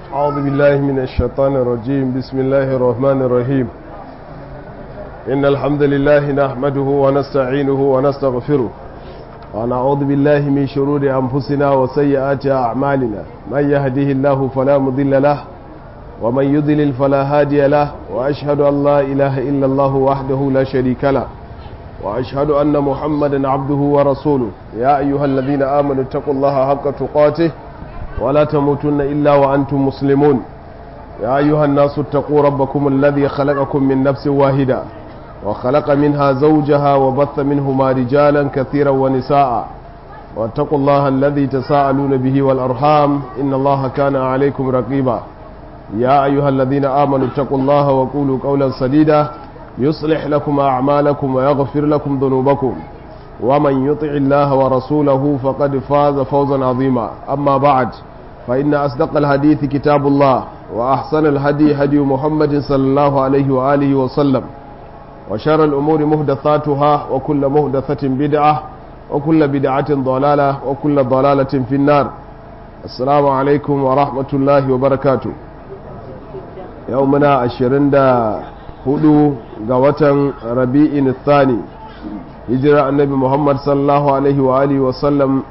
أعوذ بالله من الشيطان الرجيم بسم الله الرحمن الرحيم إن الحمد لله نحمده ونستعينه ونستغفره ونعوذ بالله من شرور أنفسنا وسيئات أعمالنا من يهده الله فلا مضل له ومن يضلل فلا هادي له وأشهد أن لا إله إلا الله وحده لا شريك له وأشهد أن محمدا عبده ورسوله يا أيها الذين آمنوا اتقوا الله حق تقاته ولا تموتن إلا وأنتم مسلمون يا أيها الناس اتقوا ربكم الذي خلقكم من نفس واحدة وخلق منها زوجها وبث منهما رجالا كثيرا ونساء واتقوا الله الذي تساءلون به والأرحام إن الله كان عليكم رقيبا يا أيها الذين آمنوا اتقوا الله وقولوا قولا سديدا يصلح لكم أعمالكم ويغفر لكم ذنوبكم ومن يطع الله ورسوله فقد فاز فوزا عظيما أما بعد فإن أصدق الحديث كتاب الله وأحسن الهدي هدي محمد صلى الله عليه وآله وسلم وشر الأمور مهدثاتها وكل مهدثة بدعة وكل بدعة ضلالة وكل ضلالة في النار السلام عليكم ورحمة الله وبركاته يومنا عشرين دا hudu ga watan rabi'in thani hijira annabi muhammad sallallahu alaihi wa alihi wasallam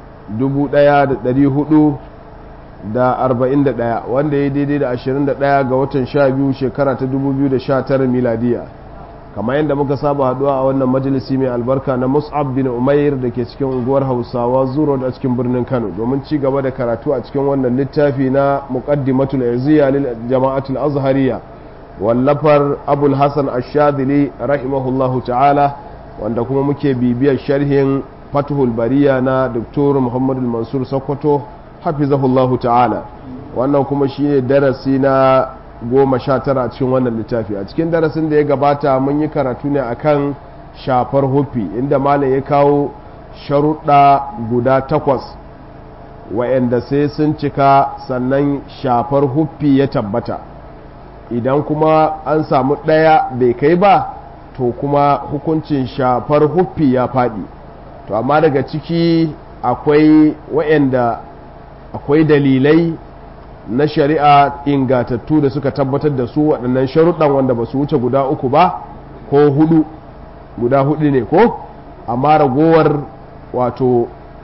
1441 wanda ya daidai da 21 ga watan 12 shekara ta 2019 miladiya kamar yadda muka saba haduwa a wannan majalisi mai albarka na mus'ab bin umair da ke cikin unguwar hausawa zuro a cikin birnin kano domin ci gaba da karatu a cikin wannan littafi na muqaddimatul irziya lil jama'atul azhariya wallafar abul hassan ashadili rahimahullahu ta'ala wanda kuma muke bibiyar sharhin fatuhul bariya na doktor muhammadu mansur sokoto hafizahullahu ta'ala wannan kuma shine darasi na goma sha tara a cikin wannan littafi a cikin darasin da ya gabata mun yi karatu ne akan shafar hufi inda malam ya kawo sharuɗa guda takwas wa'anda sai sun cika sannan shafar hufi ya tabbata idan kuma an samu ɗaya bai kai ba to kuma hukuncin shafar huffi ya faɗi to amma daga ciki akwai wa'anda akwai dalilai na shari'a ingatattu da suka tabbatar da su waɗannan sharuɗan wanda ba su wuce guda uku ba ko hudu guda hudu ne ko amma ragowar wato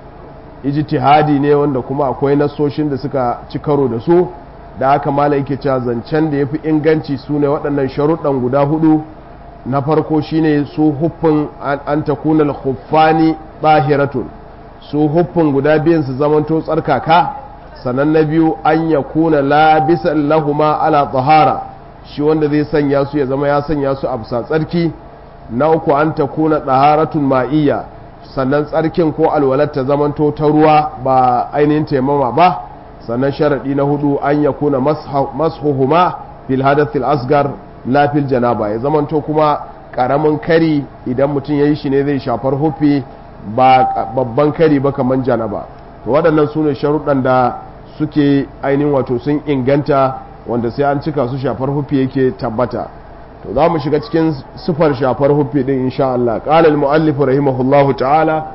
ijtihadi ne wanda kuma akwai nasoshin da suka ci karo da su da haka mala yake cewa zancen da ya fi inganci su ne waɗannan sharuɗan guda hudu na farko shine su huffin an ta kuna huffani ɗahiratun su huffin guda biyan su zamanto tsarkaka sannan na biyu an ya kuna labisan lahuma ala tsahara shi wanda zai sanya su ya zama ya sanya su a bisa tsarki na uku an ta kuna ɗaharatun ma'iyya sannan tsarkin ko alwalar ta zamanto ta ruwa ba ainihin taimama ba sannan sharaɗi na hudu an ya kuna mashuhuma fil hadathil asgar la fil janaba ya zamanto kuma ƙaramin kari idan mutum ya yi shi ne zai shafar hufi ba babban kari ba kamar janaba to waɗannan su ne sharuɗan da suke ainihin wato sun inganta wanda sai an cika su shafar hufi yake tabbata to za mu shiga cikin sufar shafar hufi ɗin insha Allah qala al-mu'allif rahimahullahu ta'ala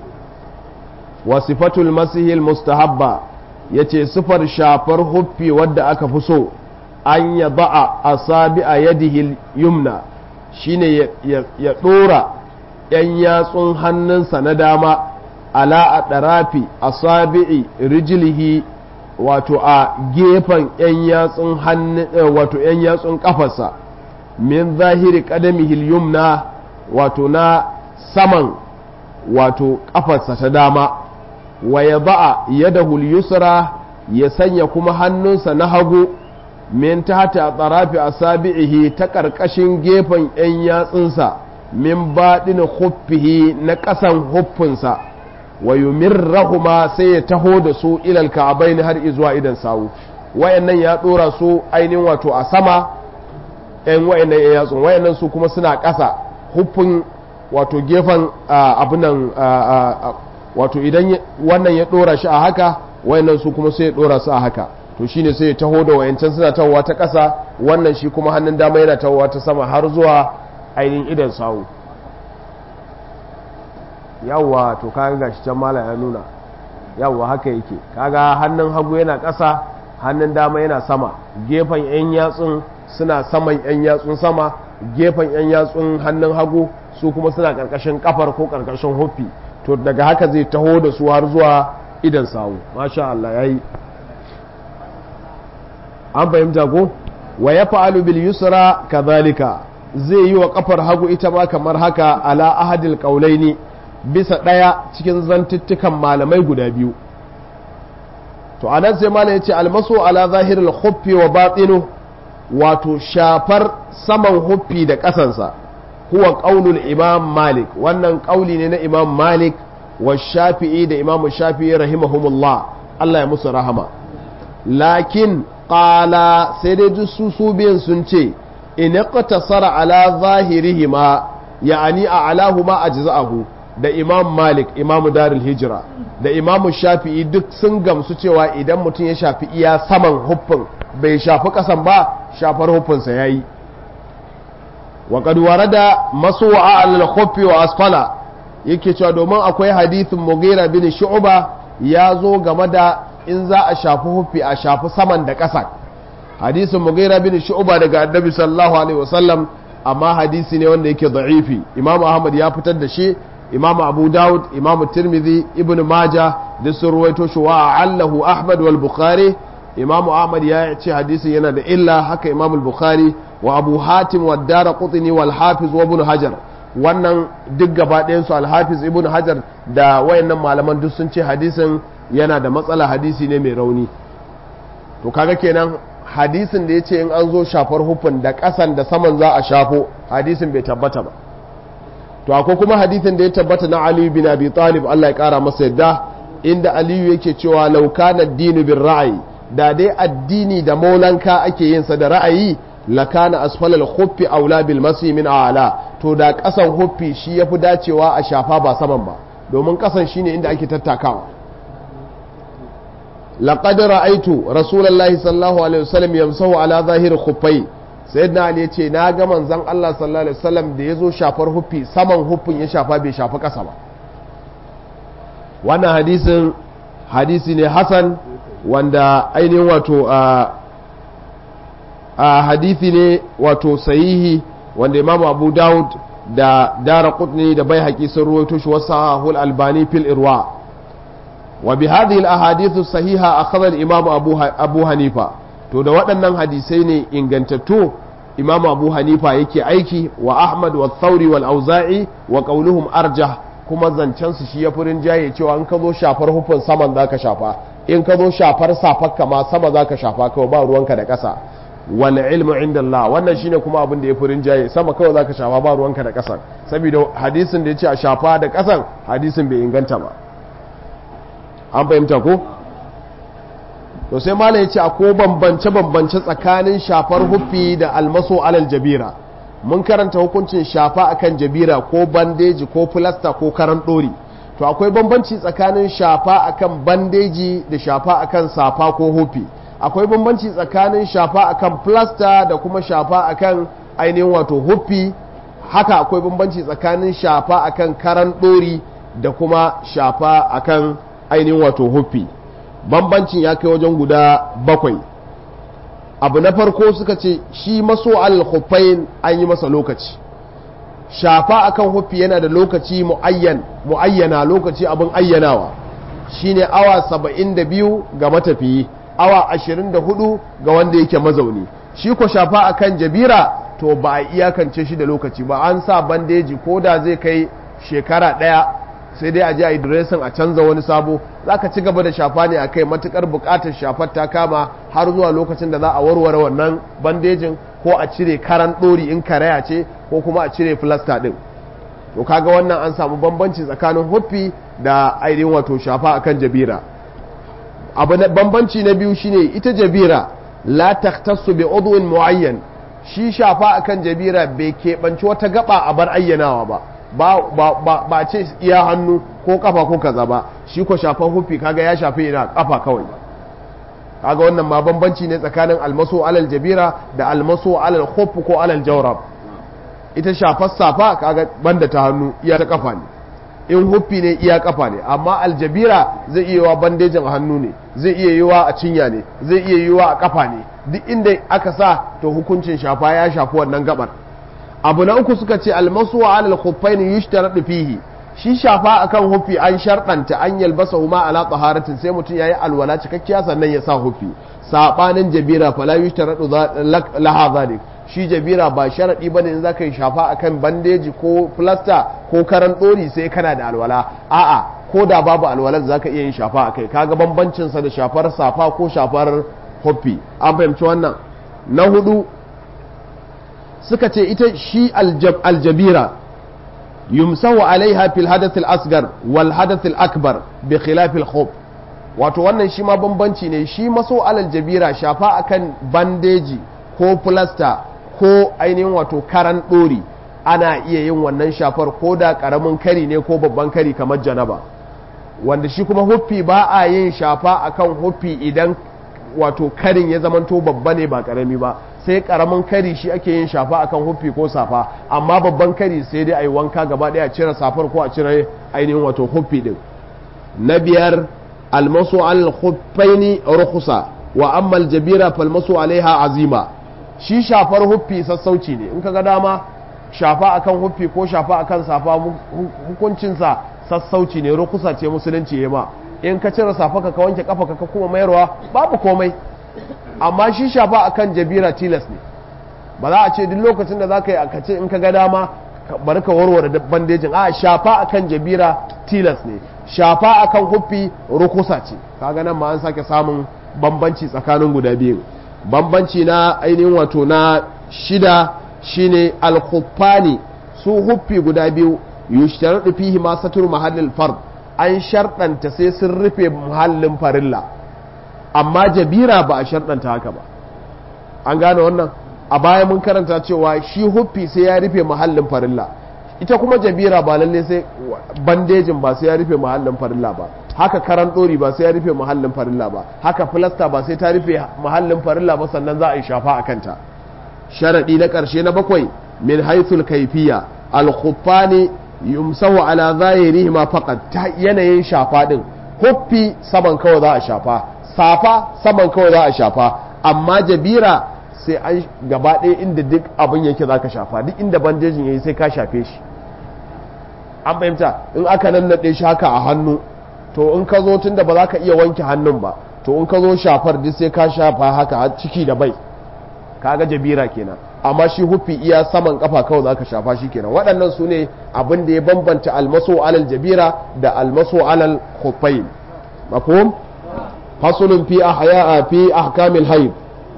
wa sifatul masihil mustahabba ya ce sifar shafar huffi wadda aka fi so an ya ba'a a sabi a yadihil yumna shine ya ɗora ‘yan yatsun hannunsa na dama ala a ɗarafi a sabi'i rijilihi wato a gefen ‘yan yatsun wato ‘yan yatsun ƙafarsa min zahiri ƙadamihil yumna wato na saman wato ƙafarsa ta dama wa ya ba'a yadahul yusra ya sanya kuma hannunsa na hagu min tahta tsarafi asabi'ihi ta ƙarƙashin gefen ‘yan yatsunsa min baɗin huffihi na ƙasan huffinsa wa yumirrahuma sai ya taho da su ilal ka'abain har izuwa idan sawu wayannan ya ɗora su ainihin wato a sama ‘yan wayannan ‘yan yatsun wayannan su kuma suna ƙasa huffin wato gefen abunan wato idan wannan ya dora shi a haka wayannan su kuma sai ya dora su a haka to shine sai ya taho da wayancan suna tahowa ta ƙasa wannan shi kuma hannun dama yana tahowa ta sama har zuwa ainihin idan sawu yawwa to kaga gashi can mala ya nuna yawwa haka yake kaga hannun hagu yana ƙasa hannun dama yana sama gefen 'yan yatsun suna saman 'yan yatsun sama gefen 'yan yatsun hannun hagu su kuma suna karkashin kafar ko karkashin huffi to daga haka zai taho da su har zuwa idan sawu masha Allah yayi an fahimta ko wa ya fa'alu bil yusra kadhalika zai yi wa kafar hagu ita ma kamar haka ala ahadil qaulaini bisa daya cikin zantuttukan malamai guda biyu to anan sai malam yace almasu ala zahiril khuffi wa batinu wato shafar saman huffi da kasansa huwa qaulul imam malik wannan qauli ne na imam malik wa shafi'i da imam shafi'i rahimahumullah Allah ya musu rahama lakin qala sai dai su su biyan sun ce in iqtasara ala zahirihima ya'ani a alahuma ajza'ahu da imam malik imamu darul hijira da imamu shafi'i duk sun gamsu cewa idan mutum ya shafi iya saman huffin bai shafi kasan ba shafar huffinsa yayi wa qad warada masu'a al khuffi wa asfala yake cewa domin akwai hadithin mughira bin shu'ba ya zo game da in za a shafi huffi a shafi saman da ƙasa hadisin mughira bin shu'ba daga annabi sallallahu alaihi wasallam amma hadisi ne wanda yake da'ifi imamu ahmad ya fitar da shi imamu abu dawud imamu tirmidhi ibn majah da sun ruwaito shi wa allahu ahmad wal bukhari imamu ahmad ya ce hadisin yana da illa haka imamu bukhari wa abu hatim wa dara qutni wal hafiz wa ibn hajar wannan duk gaba ɗayan su al hafiz ibn hajar da wayannan malaman duk sun ce hadisin yana da matsala hadisi ne mai rauni to kaga kenan hadisin da ya ce in an zo shafar hufin da ƙasan da saman za a shafo hadisin bai tabbata ba to akwai kuma hadisin da ya tabbata na aliyu bin abi talib Allah ya kara masa yadda inda aliyu yake cewa law kana dinu bin ra'ayi da dai addini da maulanka ake yin sa da ra'ayi lakana asfalal khuffi aula bil masi min a'la to da ƙasan huffi shi yafi dacewa a shafa ba saman ba domin ƙasan shine inda ake tattakawa laqad ra'aytu rasulullahi sallallahu alaihi wasallam yamsahu ala zahir khuffai sayyidina ali yace na ga manzon Allah sallallahu alaihi wasallam da yazo shafar huffi saman huffin ya shafa bai shafa kasa ba wannan hadisin hadisi ne hasan wanda ainihin wato a hadisi ne wato sahihi wanda imamu abu daud da dara qutni da bai haƙi sun ruwaito shi wasu albani fil irwa وبهذه الأحاديث الصحيحة أخذ الإمام أبو, أبو حنيفة to da waɗannan hadisai ne ingantattu imamu abu hanifa yake aiki wa ahmad wa thauri wal auza'i wa qauluhum arjah kuma zancen su shi ya furin jaye cewa in ka zo shafar hufin saman zaka shafa in ka zo shafar safar kama sama zaka shafa kawai ba ruwanka da ƙasa wal ilmu inda Allah wannan shine kuma abin da ya furin jaye sama kawai zaka shafa ba ruwanka da ƙasa saboda hadisin da ya ce a shafa da ƙasan hadisin bai inganta ba an fahimta ko to sai mala ya ce ko bambance-bambance tsakanin shafar huffi da almaso alal jabira mun karanta hukuncin shafa akan jabira ko bandeji ko filasta ko karan ɗori to akwai bambanci tsakanin shafa akan bandeji da shafa akan safa ko huffi akwai bambanci tsakanin shafa akan filasta da kuma shafa akan ainihin wato huffi haka akwai bambanci tsakanin shafa akan karan ɗori da kuma shafa akan ainihin wato huffi bambancin ya kai wajen guda bakwai abu na farko suka ce shi maso al-huffain an yi masa lokaci shafa akan huffi yana da lokaci muayyan muayyana lokaci abin ayyanawa shine awa saba'in da biyu ga matafiyi awa ashirin da hudu ga wanda yake mazauni shi ko shafa akan jabira to ba a iyakance shi da lokaci ba an sa bandeji ko da zai kai shekara ɗaya sai dai a ji a yi diresin a canza wani sabo za ka ci gaba da shafa ne a kai matukar bukatar shafar ta kama har zuwa lokacin da za a warware wannan bandejin ko a cire karan ɗori in karaya ce ko kuma a cire filasta ɗin to kaga wannan an samu bambanci tsakanin huffi da ainihin wato shafa akan jabira abu na bambanci na biyu shine ita jabira la takhtassu bi udwin muayyan shi shafa akan jabira bai keɓanci wata gaba a bar ayyanawa ba ba ba ce iya hannu ko kafa ko kaza ba shi ko shafan hufi kaga ya shafi ina kafa kawai kaga wannan ma bambanci ne tsakanin almaso alal jabira da almaso alal khuf ko alal jawrab ita shafar safa kaga banda ta hannu iya ta kafa ne in huffi ne iya kafa ne amma aljabira zai iya yiwa bandejin hannu ne zai iya yiwa a cinya ne zai iya yiwa a kafa ne duk inda aka sa to hukuncin shafa ya shafi wannan gabar abu na uku suka ce almasu wa alal khuffaini yushtaradu fihi shi shafa akan huffi an sharɗanta an yalbasa huma ala taharatin sai mutum yayi alwala cikakkiya sannan ya sa huffi sabanin jabira fala yushtaradu laha zalik shi jabira ba sharadi bane in zaka yi shafa akan bandeji ko plaster ko karan dori sai kana da alwala a'a ko da babu alwalar zaka iya yin shafa akai kaga bambancin sa da shafar safa ko shafar huffi an fahimci wannan na hudu suka ce ita shi aljabira yumsahu alaiha fil hadath al asgar wal hadath al akbar bi khilaf al khuf wato wannan shi ma bambanci ne shi maso alal jabira shafa akan bandeji ko plaster ko ainihin wato karan dori ana iya yin wannan shafar ko da karamin kari ne ko babban kari kamar janaba wanda shi kuma huffi ba a yin shafa akan huffi idan wato karin ya zamanto babba ne ba karami ba sai karamin kari shi ake yin shafa akan huffi ko safa amma babban kari sai dai a yi wanka gaba daya a cire safar ko a cire ainihin wato huffi din na biyar almasu al khuffaini rukhsa wa amma al jabira falmasu alaiha azima shi shafar huffi sassauci ne in ka ga dama shafa akan huffi ko shafa akan safa hukuncinsa sassauci ne rukusa ce musulunci ya ma in ka cire safa ka wanke kafa ka kuma mayarwa babu komai amma shi shafa akan jabira tilas ne ba za a ce duk lokacin da za ka yi a kace in ka ga dama bari ka warware bandejin a shafa akan jabira tilas ne shafa akan huffi rukusa ce kaga nan ma an sake samun bambanci tsakanin guda biyu bambanci na ainihin wato na shida shine al-khuffani su huffi guda biyu yushtaradu fihi ma satur mahallil fard an sharɗanta sai sun rufe muhallin farilla amma jabira ba a sharɗanta haka ba an gane wannan a baya mun karanta cewa shi huffi sai ya rufe muhallin farilla ita kuma jabira ba lalle sai bandejin ba sai ya rufe muhallin farilla ba haka karan ɗori ba sai ya rufe muhallin farilla ba haka filasta ba sai ta rufe muhallin farilla ba sannan za a yi shafa a kanta sharaɗi na ƙarshe na bakwai min haithul kaifiya al-khuffani yumsahu ala zahirihi ma faqat ta yanayin shafa din huffi saman kawai za a shafa safa saman kawai za a shafa amma jabira sai an gaba ɗaya inda duk abin yake za ka shafa duk inda bandejin yayi sai ka shafe shi an fahimta in aka nannaɗe shi haka a hannu to in ka zo tun da ba za ka iya wanke hannun ba to in ka zo shafar duk sai ka shafa haka ciki da bai kaga jabira kenan amma shi hufi iya saman kafa kawai zaka shafa shi kenan waɗannan su ne abin da ya bambanta almaso alal jabira da almaso alal khuffain mafhum fasulun fi ahya fi ahkamil hayd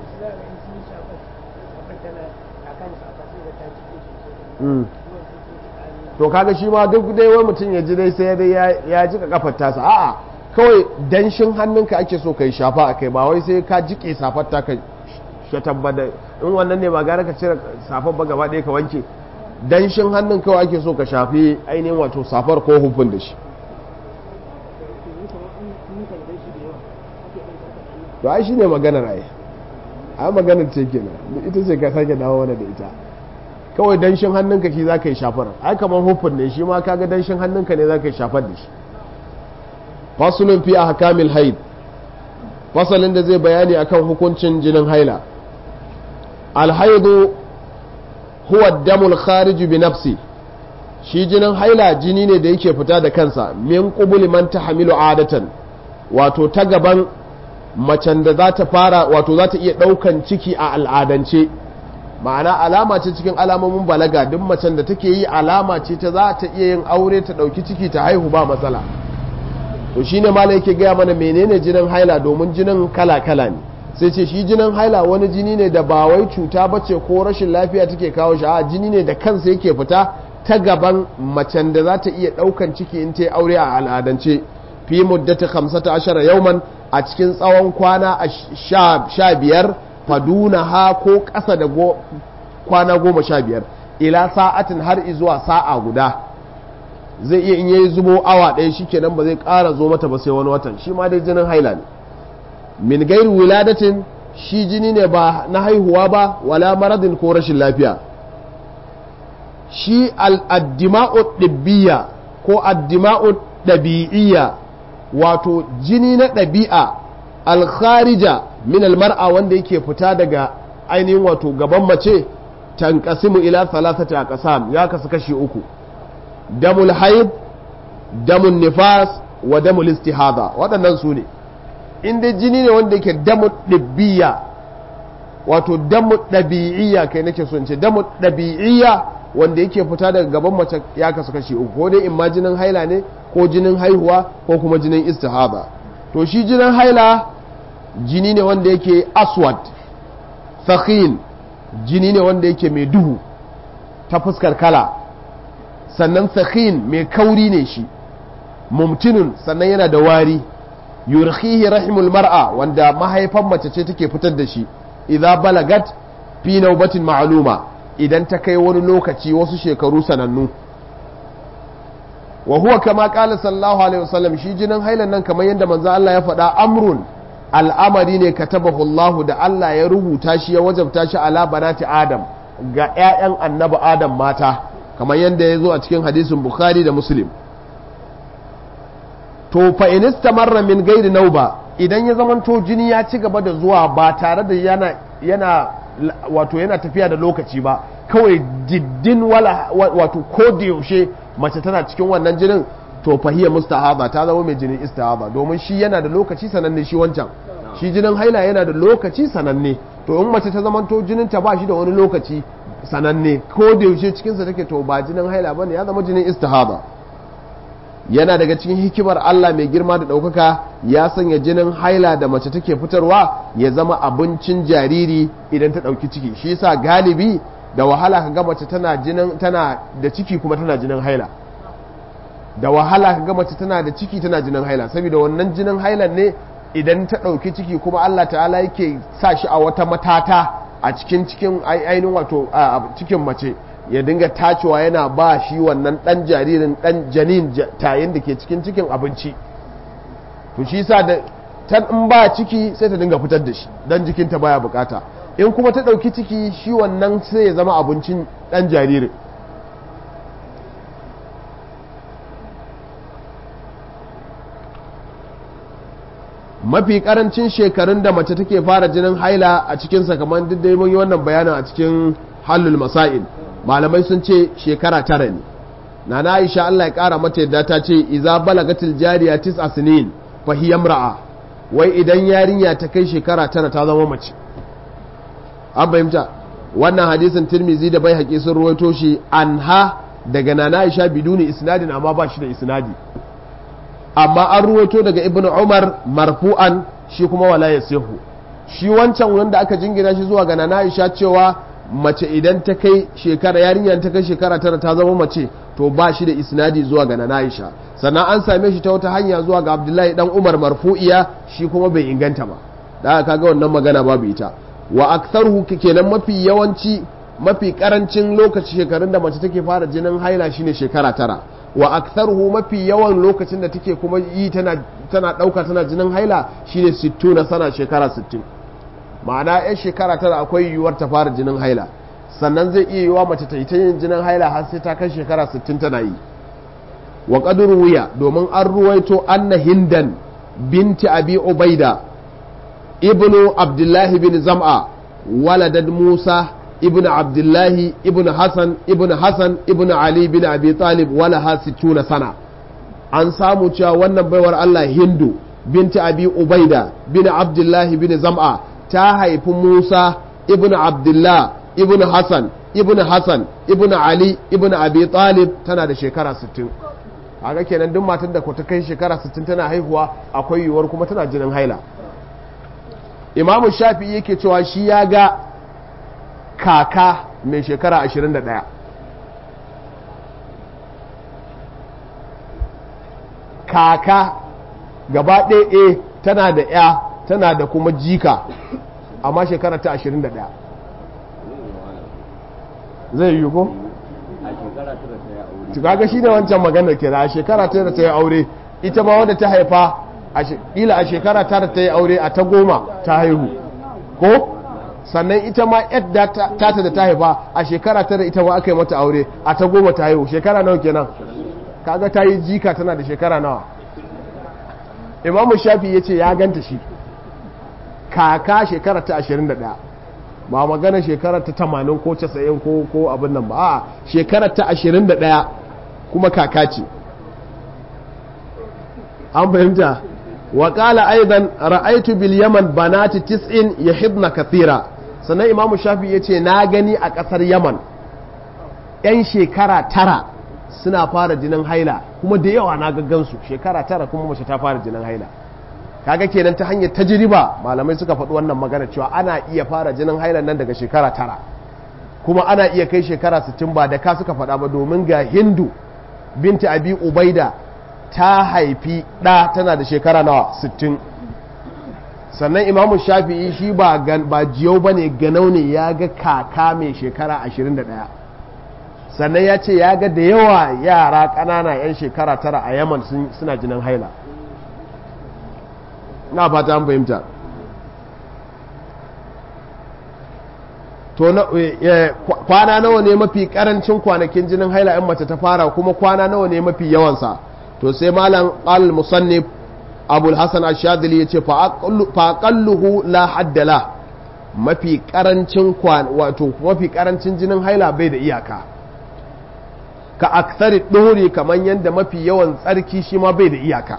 to kaga shi ma duk dai wani mutum ya ji dai sai dai ya jika kafar tasa a'a kawai danshin hannunka ake so kai shafa akai ba wai sai ka jike safar ta ka shatar ba da in wannan ne ba gara ka cire safar ba gaba ɗaya ka wanke danshin hannun kawai ake so ka shafi ainihin wato safar ko hufin da shi to ai shine maganar ai a maganar ce kenan ita ce ka sake dawo wani da ita kawai danshin hannunka shi za ka yi shafar ai kamar hufin ne shi ma kaga danshin hannunka ne za ka yi shafar da shi fasulun fi a hakamil haid fasalin da zai bayani akan hukuncin jinin haila alhaidu huwa damul khariju bi nafsi shi jinin haila jini ne da yake fita da kansa min qubuli man tahmilu adatan wato ta gaban macen da za ta fara wato za ta iya daukan ciki a al'adance ma'ana alama ce cikin alamomin balaga duk macen da take yi alama ce ta za ta iya yin aure ta dauki ciki ta haihu ba matsala to shine malai yake gaya mana menene jinin haila domin jinin kala-kala ne sai ce shi jinin haila wani jini ne da ba wai cuta bace ko rashin lafiya take kawo shi a jini ne da kansa yake fita ta gaban macen da za ta iya daukan ciki in ta aure a al'adance fi muddata 15 yauman a cikin tsawon kwana sha biyar faduna ha ko ƙasa da kwana goma sha biyar ila sa'atin har izuwa sa'a guda zai iya in yayi zubo awa ɗaya shi kenan ba zai ƙara zo mata ba sai wani watan shi ma dai jinin haila ne min gairu wiladatin shi jini ne ba na haihuwa ba wala maradin ko rashin lafiya shi al'addima'u ɗibbiya ko addima'u ɗabi'iyya wato jini na ɗabi'a alkharija min almar'a wanda yake fita daga ainihin wato gaban mace tanqasimu ila thalathati aqsam ya kasu kashi uku damul haid damun nifas wa damul istihada waɗannan su ne inda jini ne wanda yake damu ɗabbiya wato damu ɗabi'iyya kai nake son ce damu ɗabi'iyya wanda yake fita daga gaban mace ya kasu kashi uku ko dai in ma jinin haila ne ko jinin haihuwa ko kuma jinin istihada to shi jinin haila jini ne wanda yake aswad fakhin jini ne wanda yake mai duhu ta fuskar kala sannan fakhin mai kauri ne shi mumtinun sannan yana da wari yurkhihi rahimul mar'a wanda mahaifan mace ce take fitar da shi idza balagat fi naubatin ma'luma idan ta kai wani lokaci wasu shekaru sanannu wa huwa kama qala sallallahu alaihi wasallam shi jinin hailan nan kamar yadda manzo Allah ya faɗa amrun al'amari ne katabahu Allah da Allah ya rubuta shi ya wajabta shi ala banati Adam ga ƴaƴan annabi Adam mata kamar yadda ya zo a cikin hadisin Bukhari da Muslim to fa in istamarra min gairi nauba idan ya zamanto jini ya ci gaba da zuwa ba tare da yana yana wato yana tafiya da lokaci ba kawai diddin wala wato ko da yaushe mace tana cikin wannan jinin to fahiyar mustahaba ta zama mai jinin istihaba domin shi yana da lokaci sananne shi wancan shi jinin haila yana da lokaci sananne to in mace ta zamanto jinin ta ba shi da wani lokaci sananne ko da yaushe cikinsa take to ba jinin haila bane ya zama jinin istihaba yana daga cikin hikimar Allah mai girma da ɗaukaka ya sanya jinin haila da mace take fitarwa ya zama abincin jariri idan ta ɗauki ciki shi yasa galibi da wahala ka ga mace tana jinin tana da ciki kuma tana jinin haila da wahala ka ga mace tana da ciki tana jinin haila saboda wannan jinin hailan ne idan ta ɗauki ciki kuma Allah ta'ala yake sa shi a wata matata a cikin cikin ainihin wato a cikin mace ya dinga tacewa yana ba shi wannan dan jaririn dan janin tayin da ke cikin cikin abinci to shi sa da ta in ba ciki sai ta dinga fitar da shi dan jikinta baya bukata in kuma ta dauki ciki shi wannan sai ya zama abincin dan jaririn mafi karancin shekarun da mace take fara jinin haila a cikin sakamakon duk da mun yi wannan bayanin a cikin halul masail malamai sun ce shekara tara ne na na aisha Allah ya kara mata yadda ta ce iza balagatil jariya tis'a sinin fa hiya imra'a wai idan yarinya ta kai shekara tara ta zama mace an fahimta wannan hadisin tirmizi da bai haƙi sun ruwaito shi anha daga nana aisha biduni isnadin amma ba shi da isnadi amma an ruwaito daga ibnu umar marfu'an shi kuma wala yasihu shi wancan wanda aka jingina shi zuwa ga nana aisha cewa mace idan ta kai shekara yarinyar ta kai shekara tara ta zama mace to ba shi da isnadi zuwa ga nana aisha sannan an same shi ta wata hanya zuwa ga abdullahi dan umar marfu'iya shi kuma bai inganta ba da aka kaga wannan magana babu ita wa aktharuhu kenan mafi yawanci mafi karancin lokaci shekarun da mace take fara jinin haila shine shekara tara wa aktharuhu mafi yawan lokacin da take kuma yi tana tana dauka tana jinin haila shine 60 na sana shekara 60 ma'ana yan shekara tara akwai yiwuwar ta fara jinin haila sannan zai iya yiwa mace ta yi ta yin jinin haila har sai ta kai shekara 60 tana yi wa qadru wuya domin an ruwaito anna hindan binti abi ubaida ibnu abdullahi bin zam'a waladad musa ibnu abdullahi ibnu hasan ibnu hasan ibnu ali bin abi talib walaha 60 sana an samu cewa wannan baiwar Allah hindu binti abi ubaida bin abdullahi bin zam'a ta haifi musa ibnu abdullah ibnu hasan ibnu hasan ibnu ali ibnu abi talib tana da shekara 60 haka kenan duk matan da ta kai shekara 60 tana haihuwa akwai yiwuwar kuma tana jinin haila imamu shafi yake cewa shi ya ga kaka mai shekara 21 kaka gaba ɗaya tana da ya tana da kuma jika amma shekara ta 21 zai yi ko? kaga shi ne wancan maganar kira a shekara ta ta yi aure ita ma wanda ta haifa ila a shekara tara ta yi aure a ta goma ta haihu ko sannan ita ma yadda tata da ta haifa a shekara tara ita ma aka yi mata aure a ta goma ta haihu shekara nawa kenan kaga ta yi jika tana da shekara nawa imamu shafi ya ce ya ganta shi kaka shekara ta 21 ba magana shekara ta 80 ko 90 ko ko abin nan ba a shekara ta 21 kuma kaka ce an fahimta wa qala aidan ra'aytu bil yaman banati tis'in yahidna kathira sannan imamu shafi yace na gani a kasar yaman yan shekara tara suna fara jinin haila kuma da yawa na gaggansu shekara tara kuma mace ta fara jinin haila kaga kenan ta hanyar tajriba malamai suka faɗi wannan magana cewa ana iya fara jinin haila nan daga shekara tara kuma ana iya kai shekara 60 ba da ka suka faɗa ba domin ga hindu binta abi ubaida ta haifi ɗa tana da shekara nawa 60 sannan imamu shafi'i shi ba ba jiyau ba ne ganau ne ya ga kaka mai shekara 21 sannan ya ce ya ga da yawa yara ƙanana 'yan shekara tara a yaman suna jinin haila na fata an fahimta to kwana nawa ne mafi karancin kwanakin jinin haila in mace ta fara kuma kwana nawa ne mafi yawansa to sai malam al musannif abul hasan ash-shadili yace fa aqalluhu la haddala mafi karancin wato mafi karancin jinin haila bai da iyaka ka aksari ɗori kamar yadda mafi yawan tsarki shi ma bai da iyaka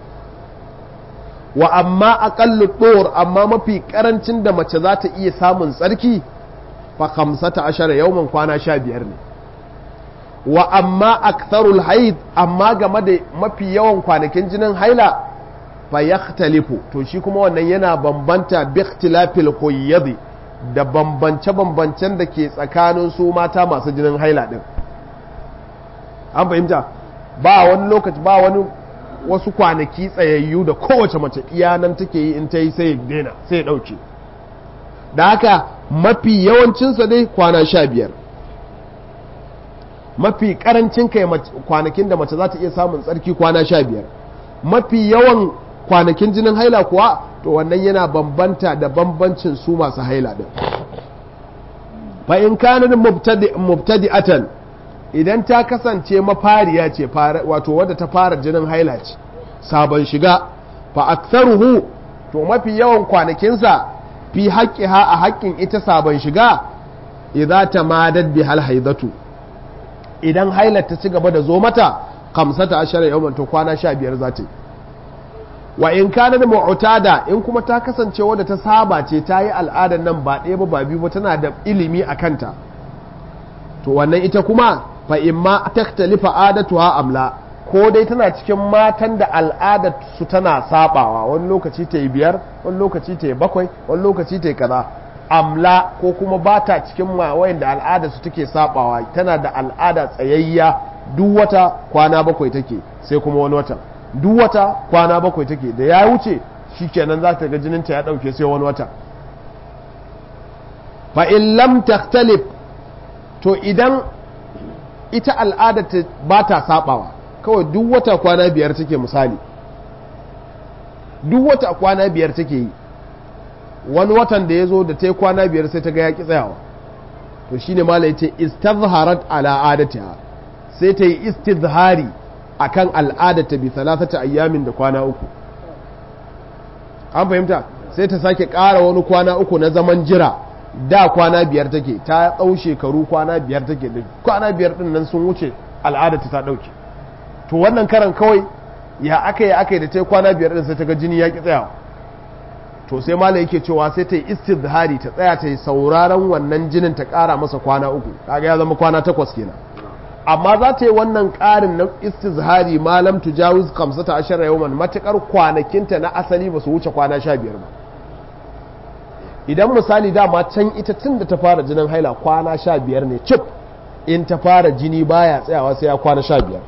wa amma aƙallu ɗor amma mafi ƙarancin da mace za ta iya samun tsarki fa kamsata ashara yawman kwana sha biyar ne wa amma aktharul haid amma game da mafi yawan kwanakin jinin haila fa yakhtalifu to shi kuma wannan yana bambanta bi ikhtilafil huyyadi da bambance-bambancen da ke tsakanin su mata masu jinin haila din an fahimta ba wani lokaci ba wani wasu kwanaki tsayayyu da kowace mace iyanan take yi in ta yi sai daina sai ya ɗauke da haka mafi yawancinsa dai kwana sha biyar mafi karancin kai kwanakin da mace za ta iya samun tsarki kwana sha biyar mafi yawan kwanakin jinin haila kuwa to wannan yana bambanta da bambancin su masu haila din fa in kana mubtadi'atan idan ta kasance mafariya ce wato wadda ta fara jinin haila ce sabon shiga fa aktharuhu to mafi yawan kwanakinsa fi haqqiha a haƙƙin ita sabon shiga idza tamadad bi hal haidatu idan hailar ta ci gaba da zo mata kamsata ashara yawman to kwana 15 za ta wa in kana da mu'tada in kuma ta kasance wadda ta saba ce ta yi al'adar nan ba ɗaya ba ba biyu ba tana da ilimi a kanta to wannan ita kuma fa imma taktalifa adatuha amla ko dai tana cikin matan da al'adar su tana sabawa wani lokaci ta yi biyar wani lokaci ta yi bakwai wani lokaci ta yi kaza amla ko kuma ba ta cikin wayan da al'adar su take sabawa tana da al'ada tsayayya duk wata kwana bakwai take sai kuma wani wata duk wata kwana bakwai take da ya wuce shikenan za ta ga jininta ya dauke sai wani wata fa in lam takhtalif to idan ita al'adar ta ba ta sabawa kawai duk wata kwana biyar take misali duk wata kwana biyar take yi wani watan da ya zo da ta yi kwana biyar sai ta ga yaƙi tsayawa to shi ne mala ya ce istazharat ala adatiha sai ta yi istizhari a kan al'adata bi talatata ayyamin da kwana uku an fahimta sai ta sake ƙara wani kwana uku na zaman jira da kwana biyar take ta ɗau shekaru kwana biyar take da kwana biyar ɗin nan sun wuce al'adata ta ɗauke to wannan karan kawai ya aka yi aka yi da ta kwana biyar ɗin sai ta ga jini ya ƙi tsayawa to sai mala yake cewa sai ta yi istizhari ta tsaya ta yi sauraron wannan jinin ta ƙara masa kwana uku kaga ya zama kwana takwas kenan amma za ta yi wannan ƙarin na istizhari malam tujawiz kamsata ashara yawman matuƙar kwanakinta na asali ba su wuce kwana sha biyar ba idan misali dama can ita tun da ta fara jinin haila kwana sha biyar ne cif in ta fara jini baya tsayawa sai ya kwana sha biyar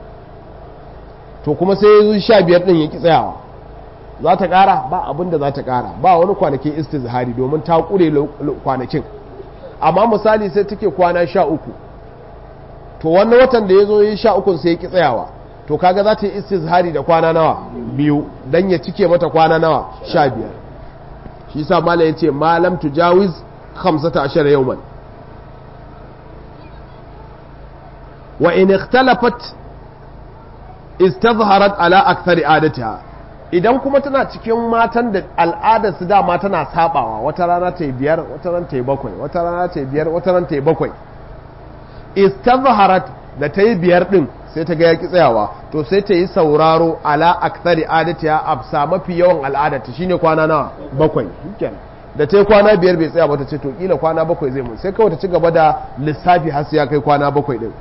to kuma sai ya zo sha biyar ɗin ya ki tsayawa za ta ƙara ba abin da za ta ƙara ba wani kwanakin istizhari domin ta ƙure kwanakin amma misali sai take kwana sha uku to wannan watan da ya zo yi sha ukun sai ya ki tsayawa to kaga za ta yi istizhari da kwana nawa biyu dan ya cike mata kwana nawa sha biyar shi sa malam ya ce malam tujawiz hamsata ashara yawman wa in ikhtalafat istazharat ala akthari adatiha idan kuma tana cikin matan da al'adar su dama tana sabawa wata rana ta yi biyar wata rana ta yi bakwai wata rana ta yi biyar wata rana ta yi bakwai istazharat da ta yi biyar din sai ta ga ya ki tsayawa to sai ta yi sauraro ala akthari adatiha absa mafi yawan al'adarta shine kwana nawa bakwai shikenan da ta yi kwana biyar bai tsaya ba ta ce to kila kwana bakwai zai mun sai kawai ta ci gaba da lissafi har sai ya kai kwana bakwai din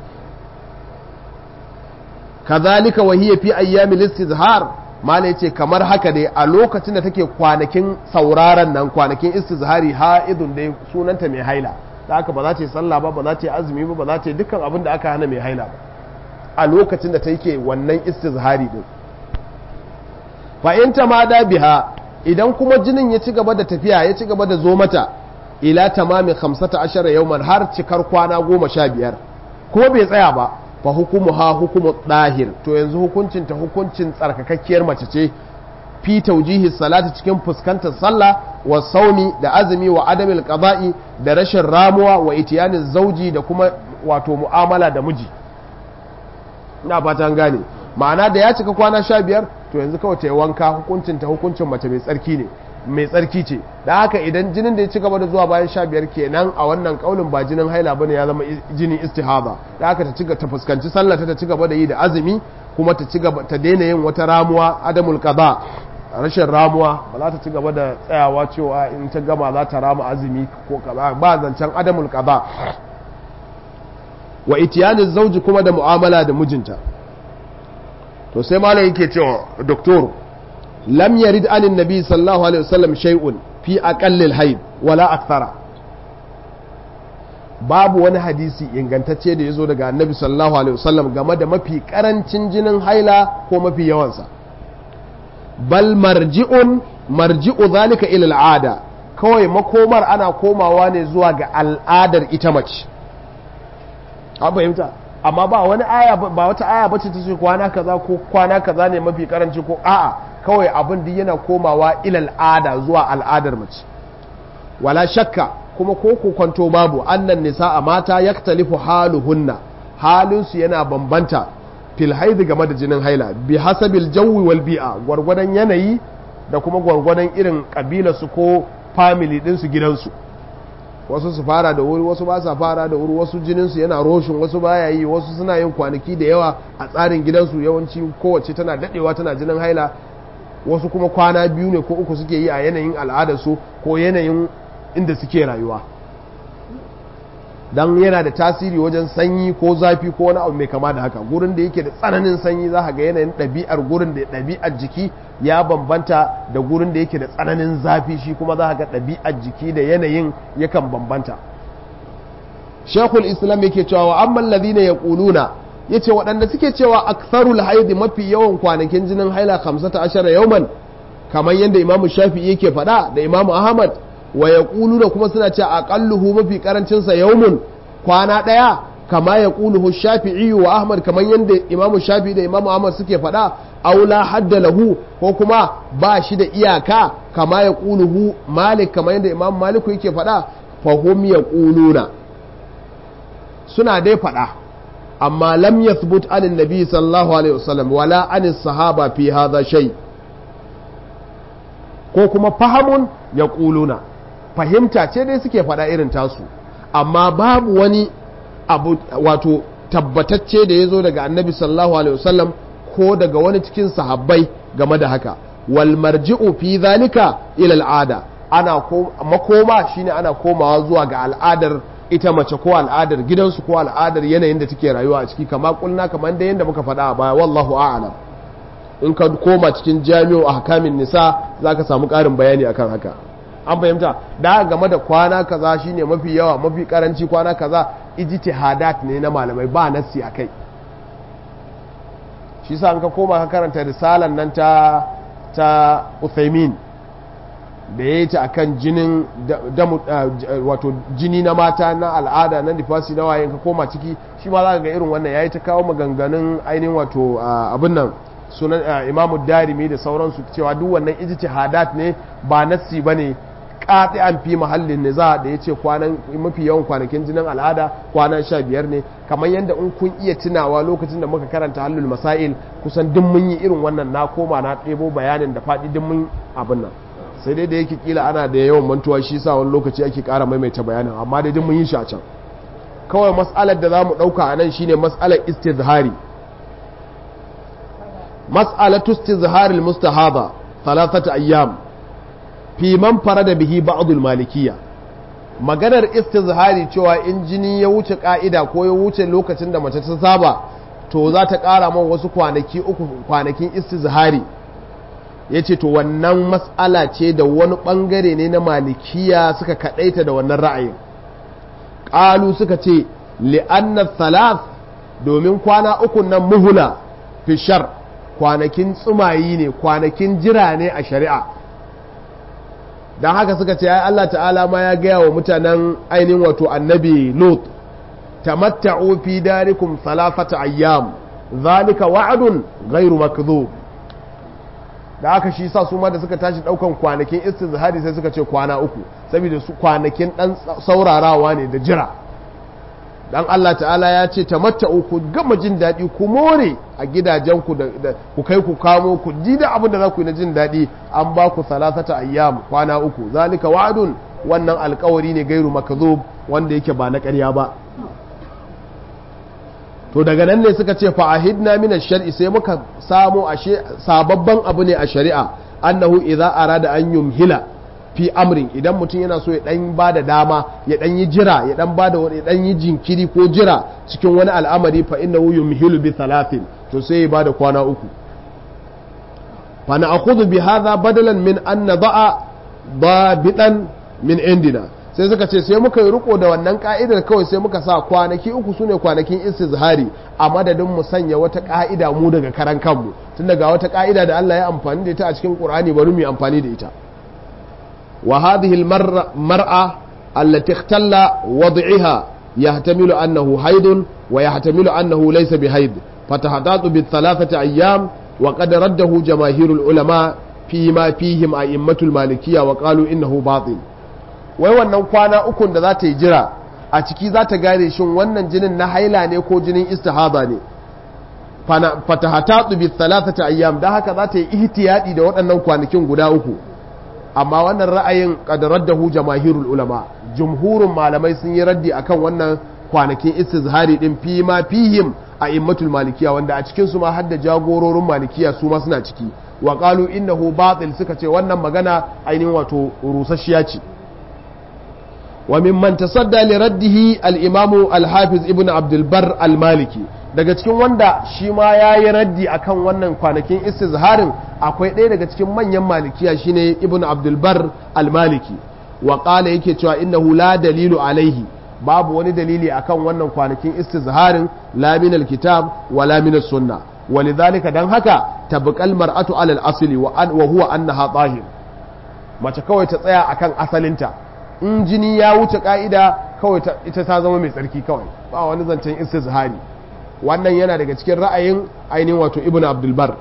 kazalika wa hiya fi ayyamil istizhar mala yace kamar haka dai a lokacin da take kwanakin sauraron nan kwanakin istizhari haidun dai sunanta mai haila da haka ba za ta yi sallah ba ba za ta yi azumi ba ba za ta yi dukkan abin da aka hana mai haila ba a lokacin da take wannan istizhari din fa in ta ma da biha idan kuma jinin ya ci gaba da tafiya ya ci gaba da zo mata ila tamami 15 yawman har cikar kwana 15 kuma bai tsaya ba fa hukumu ha hukumu dahir to yanzu hukuncin ta hukuncin tsarkakakkiyar mace ce fi taujihi salati cikin fuskantar sallah wa sauni da azumi wa adamil qada'i da rashin ramuwa wa itiyani zauji da kuma wato mu'amala da miji ina fata an gane ma'ana da ya cika kwana sha biyar to yanzu kawai ta yi wanka hukuncin ta hukuncin mace mai tsarki ne mai tsarki ce da haka idan jinin da ya ci gaba da zuwa bayan sha biyar kenan a wannan kaulin ba jinin haila bane ya zama jinin istihada da haka ta ta fuskanci sallah ta ci gaba da yi da azumi kuma ta ci gaba ta daina yin wata ramuwa adamul qada rashin ramuwa ba za ta ci gaba da tsayawa cewa in ta gama za ta rama azumi ko kaza ba zancen adamul qada wa itiyani zauji kuma da mu'amala da mijinta to sai malam yake cewa doktor lam yarid anin nabi sallallahu alaihi wasallam shay'un fi aqallil hayd wala akthara babu wani hadisi ingantacce da yazo daga annabi sallallahu alaihi wasallam game da mafi karancin jinin haila ko mafi yawansa bal marji'un marji'u zalika ila al'ada kawai makomar ana komawa ne zuwa ga al'adar ita mace an fahimta amma ba wani aya ba wata aya bace ta ce kwana kaza ko kwana kaza ne mafi karanci ko a'a kawai abin da yana komawa ila al'ada zuwa al'adar mace wala shakka kuma ko kwanto babu annan nisa a mata yaktalifu haluhunna halinsu yana bambanta fil haidi game da jinin haila bi hasabil jawi wal bi'a gwargwadon yanayi da kuma gwargwadon irin kabilarsu ko family ɗinsu gidansu wasu su fara da wuri wasu ba sa fara da wuri wasu jininsu yana roshin wasu baya yi wasu suna yin kwanaki da yawa a tsarin gidansu yawanci kowace tana dadewa tana jinin haila wasu kuma kwana biyu ne ko uku suke yi a yanayin al'adarsu ko yanayin inda suke rayuwa don yana da tasiri wajen sanyi ko zafi ko wani abu mai kama da haka gurin da yake da tsananin sanyi za ga yanayin ɗabi'ar gurin da ɗabi'ar jiki ya bambanta da gurin da yake da tsananin zafi shi kuma za ga ɗabi'ar jiki da yanayin yakan bambanta shekul islam yake cewa wa amman ladina ya ƙuluna ya ce waɗanda suke cewa aktharul haidi mafi yawan kwanakin jinin haila 15 yauman kamar yadda imamu shafi yake faɗa da imamu ahmad wa ya da kuma suna ce aƙalluhu mafi ƙarancinsa yaumun kwana ɗaya kama ya ƙuluhu shafi'i wa ahmad kamar yadda imamu shafi da imamu ahmad suke faɗa aula hadda lahu ko kuma ba shi da iyaka kama ya ƙuluhu malik kamar yadda imamu maliku yake faɗa fahum ya ƙuluna suna dai faɗa amma lam yathbut anin nabi sallallahu alaihi wasallam wala anis sahaba fi hadha shay ko kuma fahamun ya ƙuluna fahimta ce dai suke faɗa irin tasu amma babu wani abu wato tabbatacce da ya zo daga annabi sallallahu alaihi wasallam ko daga wani cikin sahabbai game da haka wal marji'u fi zalika ila al'ada ana makoma shine ana komawa zuwa ga al'adar ita mace ko al'adar gidansu ko al'adar yanayin da take rayuwa a ciki kama kulna kamar da yanda muka faɗa a baya wallahu a'lam in ka koma cikin jami'o ahkamin nisa zaka samu ƙarin bayani akan haka an fahimta da game da kwana kaza shine mafi yawa mafi karanci kwana kaza ijtihadat ne na malamai ba nassi akai shi sa an ka koma ka karanta risalan nan ta ta Uthaymin da yayi ta akan jinin wato jini na mata na al'ada na nifasi na waye ka koma ciki shi ma za ka ga irin wannan yayi ta kawo maganganun ainihin wato abin nan sunan imamu darimi da sauransu cewa duk wannan ijtihadat ne ba nassi bane an fi mahallin niza da ya ce mafi yawan kwanakin jinin al'ada kwana sha biyar ne kamar yadda in kun iya tunawa lokacin da muka karanta hallul masail kusan duk mun yi irin wannan na koma na ɗebo bayanin da faɗi duk mun abin nan sai dai da yake kila ana da yawan mantuwa shi sa wani lokaci ake ƙara maimaita bayanin amma dai duk mun yi shi a can kawai mas'alar da za mu ɗauka a nan shine mas'alar istizhari mas'alatu istizharil mustahaba thalathata ayyam fi man farada bihi ba'dul malikiyya maganar istizhari cewa in jini ya wuce ka'ida ko ya wuce lokacin da mace ta saba to za ta ƙara man wasu kwanaki uku kwanakin istizhari ya ce to wannan matsala ce da wani ɓangare ne na malikiya suka kaɗaita da wannan ra'ayin ƙalu suka ce li'annar salas domin kwana uku nan muhula fishar kwanakin tsumayi ne kwanakin jira ne a shari'a don haka suka ce ai Allah ta'ala ma ya gaya wa mutanen ainihin wato annabi lot tamatta'u fi darikum salafata ayyam zalika wa'adun ghairu makdhub da aka shi sa su ma da suka tashi daukan kwanakin istizhari sai suka ce kwana uku saboda su kwanakin dan saurarawa ne da jira dan Allah ta'ala ya ce tamatta'u ku gama jin daɗi ku more a gidajenku da ku kai ku kamo ku ji da abin da za ku yi na jin daɗi an ba ku salasata ayyam kwana uku zalika wa'adun wannan alkawari ne gairu makazub wanda yake ba na ƙarya ba to daga nan ne suka ce fa'ahidna min ash-shar'i sai muka samu ashe sababban abu ne a shari'a annahu idza arada an yumhila fi amrin idan mutum yana so ya dan ba da dama ya dan yi jira ya dan ba da ya dan yi jinkiri ko jira cikin wani al'amari fa innahu yumhilu bi thalathin to sai ya ba da kwana uku fa na'khudhu bi hadha badalan min an nada'a dabitan min indina sai suka ce sai muka yi riko da wannan ka'idar kawai sai muka sa kwanaki uku sune kwanakin istizhari a madadin mu sanya wata ka'ida mu daga karan kanmu tun daga wata ka'ida da Allah ya amfani da ita a cikin Qur'ani bari mu yi amfani da ita وهذه المرأة التي اختل وضعها يحتمل أنه حيض ويحتمل أنه ليس بحيض فتحتاط بالثلاثة أيام وقد رده جماهير العلماء فيما فيهم أئمة المالكية وقالوا إنه باطل wai wannan kwana ukun da za ta yi jira a ciki za ta gane shin wannan jinin na haila ne ko jinin istihaba ne fatahatatu bi thalathati ayyam da haka za ta yi ihtiyadi da waɗannan kwanakin guda uku amma wannan ra'ayin kadarar da hu jamahirul ulama jumhurun malamai sun yi raddi akan wannan kwanakin istizhari din fi ma fihim a immatul malikiya wanda a cikin su ma hadda jagororin malikiya su ma suna ciki wa qalu innahu batil suka ce wannan magana ainihin wato rusasshiya ce wa mimman tasadda li raddihi al-imamu al-hafiz ibn abdul bar al-maliki daga cikin wanda shi ma ya yi raddi akan wannan kwanakin istizharin akwai ɗaya daga cikin manyan malikiya shine ibn abdulbar al-maliki wa ƙala yake cewa innahu la dalilu alaihi babu wani dalili akan wannan kwanakin istizharin la min al-kitab wa la min sunna walidhalika dan haka tabqal mar'atu ala al-asli wa huwa annaha tahir mace kawai ta tsaya akan asalinta in jini ya wuce ka'ida kawai ita ta zama mai tsarki kawai ba wani zancen istizhari wannan yana daga cikin ra'ayin ainihin wato ibn abdulbar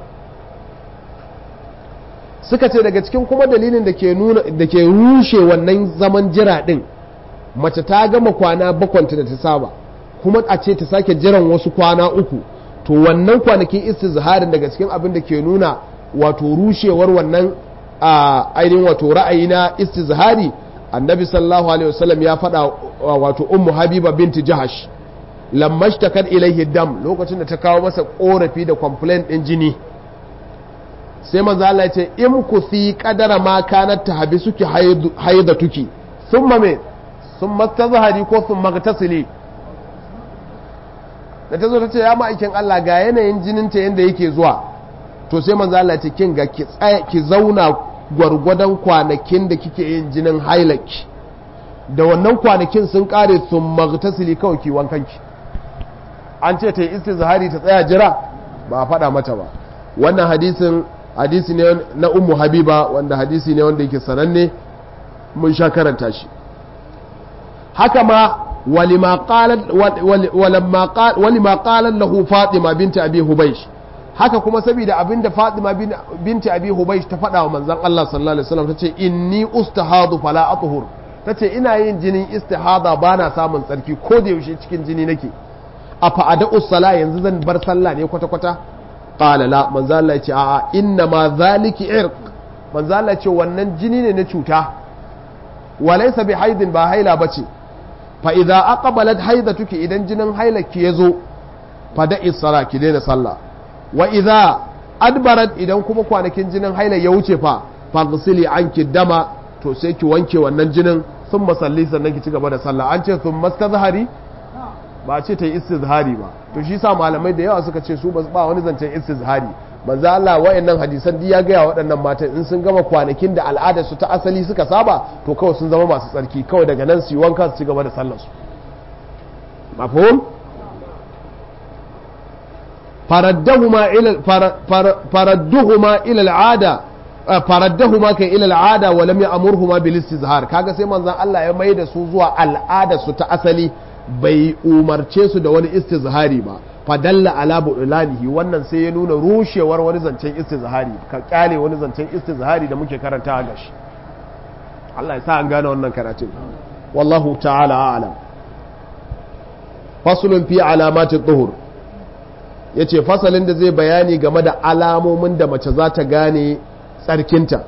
suka ce daga cikin kuma dalilin da ke nuna da ke rushe wannan zaman jira din mace ta gama kwana bakwanta da ta saba kuma a ce ta sake jiran wasu kwana uku to wannan kwanakin istizharin daga cikin abin da ke nuna wato rushewar wannan ainihin wato ra'ayi na istizhari annabi sallallahu alaihi wasallam ya faɗa wato ummu habiba binti jahash lammashtakar ilaihi dam lokacin da ta kawo masa korafi da complaint din jini sai manzo Allah ya ce in ku fi qadara ma kanat tahbisuki haidatuki thumma me thumma tazhari ko thumma tasili da ta zo ta ce ya ma'aikin Allah ga yanayin jinin ta yanda yake zuwa to sai manzo Allah ya ce kin ga ki tsaya ki zauna gwargwadon kwanakin da kike yin jinin hailaki da wannan kwanakin sun kare thumma tasili kawai ki wankanki an ce ta yi istizhari ta tsaya jira ba a faɗa mata ba wannan hadisin hadisi ne na ummu habiba wanda hadisi ne wanda yake sananne mun sha karanta shi haka ma walima qalat lahu fatima binta abi hubaysh haka kuma saboda abinda Fatima binti Abi Hubaysh ta faɗa wa manzon Allah sallallahu alaihi wasallam tace inni ustahadu fala athhur tace ina yin jinin istihada bana samun tsarki ko da yaushe cikin jini nake a fa'ada usala yanzu zan bar sallah ne kwata kwata qala la manzo Allah ya ce a'a inna ma zaliki irq manzo Allah ya ce wannan jini ne na cuta walaysa bi haidin ba haila bace fa idza aqbalat haidatuki idan jinin hailaki yazo fa da'i sala ki daina sallah wa idza adbarat idan kuma kwanakin jinin haila ya wuce fa faghsili anki dama to sai ki wanke wannan jinin sun masalli sannan ki ci gaba da sallah an ce sun mastazhari ba ce ta yi istizhari ba to shi sa malamai da yawa suka ce su ba wani zancen istizhari manzo Allah wayannan hadisan duk ya gaya waɗannan matan in sun gama kwanakin da al'adar su ta asali suka saba to kawai sun zama masu tsarki kawai daga nan su yi wanka su ci gaba da sallar su mafhum faraddahuma ila faradduhuma ila al'ada faraddahuma kai ila al'ada wa lam ya'murhuma bil istizhar kaga sai manzon Allah ya mai da su zuwa al'ada su ta asali bai umarce su da wani istizhari ba fadalla ala budulanihi wannan sai ya nuna rushewar wani zancen istizhari ka kyale wani zancen istizhari da muke karanta a gashi Allah ya sa an gane wannan karatun wallahu ta'ala a'lam faslun fi alamati dhuhur yace fasalin da zai bayani game da alamomin da mace za ta gane tsarkinta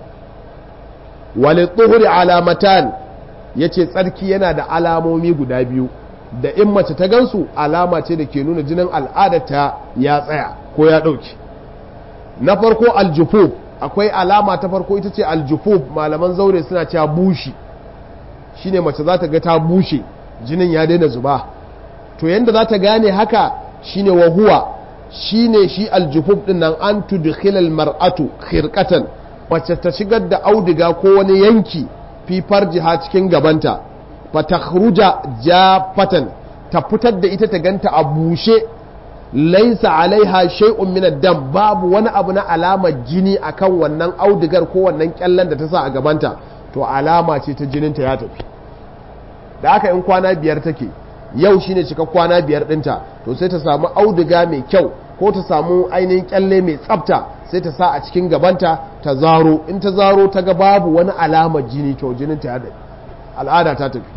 wali dhuhuri alamatan yace tsarki yana da alamomi guda biyu da in mace ta gansu alama ce da ke nuna jinin al'adarta ya tsaya ko ya ɗauki na farko aljufuf akwai alama ta farko ita ce aljufuf malaman zaure suna cewa bushi shine mace za ta ga ta bushe jinin ya daina zuba to yanda za ta gane haka shine wahuwa shine shi aljufuf din nan an tudkhilal mar'atu khirqatan mace ta shigar da auduga ko wani yanki fi farjiha cikin gabanta fatakhruja jafatan ta fitar da ita ta ganta a bushe laisa alaiha shay'un min ad-dam babu wani abu na alamar jini akan wannan audigar ko wannan kyallan da ta sa a gabanta to alama ce ta jinin ta ya tafi da haka in kwana biyar take yau shine cika kwana biyar dinta to sai ta samu auduga mai kyau ko ta samu ainihin kyalle mai tsafta sai ta sa a cikin gabanta ta zaro in ta zaro ta ga babu wani alamar jini to jinin ta ya tafi al'ada ta tafi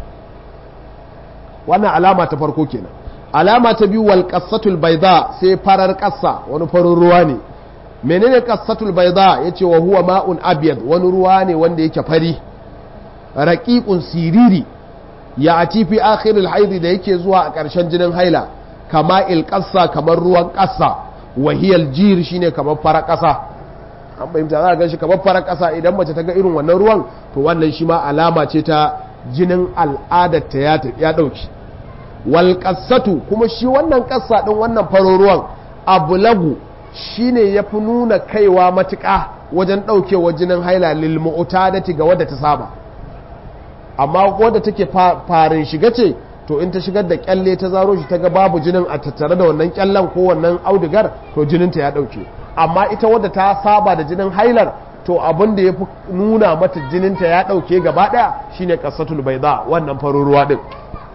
wannan alama ta farko kenan alama ta biyu wal qassatul bayda sai farar kassa wani farin ruwa ne menene qassatul bayda yace wa huwa ma'un abyad wani ruwa ne wanda yake fari raqiqun siriri ya ati fi akhiril haid da yake zuwa a ƙarshen jinin haila kama il qassa kamar ruwan qassa wahiyal jir shine kamar farar kasa an fahimta za a gan shi kamar farar kasa idan mace ta ga irin wannan ruwan to wannan shi ma alama ce ta jinin al'adarta ya ɗauki wal kuma shi wannan ƙasa ɗin wannan faruruwan abulagu shi ne ya fi nuna kaiwa matuƙa wajen ɗaukewa jinin haila lilmu'uta da ga wadda ta saba amma wadda take farin shiga ce to in ta shigar da kyalle ta zaro shi ta ga babu jinin a tattare da wannan kyallen ko wannan audigar to jininta ya ɗauke amma ita wadda ta saba da jinin hailar to abin da ya fi nuna mata jininta ya ɗauke gaba ɗaya shine ƙasatul baiza wannan faruruwa ɗin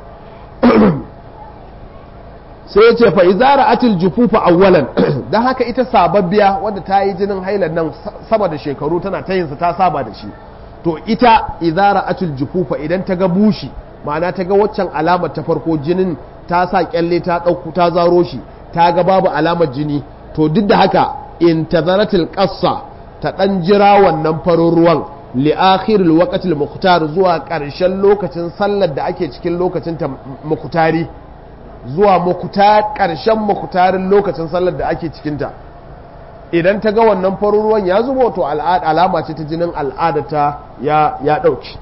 sai ya ce fa izara atil jufufa awwalan don haka ita sababbiya wadda ta yi jinin hailar nan sama da shekaru tana ta yinsa ta saba da shi to ita izara atil jufufa idan ta ga bushi ma'ana ta ga waccan alamar ta farko jinin ta sa kyalle ta ɗauku ta zaro shi ta ga babu alamar jini to duk da haka in tazaratil qassa ta ɗan jira wannan farin ruwan li'akhiril waqtil mukhtar zuwa ƙarshen lokacin sallar da ake cikin lokacin ta mukhtari zuwa mukhtar ƙarshen mukhtarin lokacin sallar da ake cikin ta idan ta ga wannan farin ruwan ya zubo to alama ce ta jinin al'adata ya ya dauki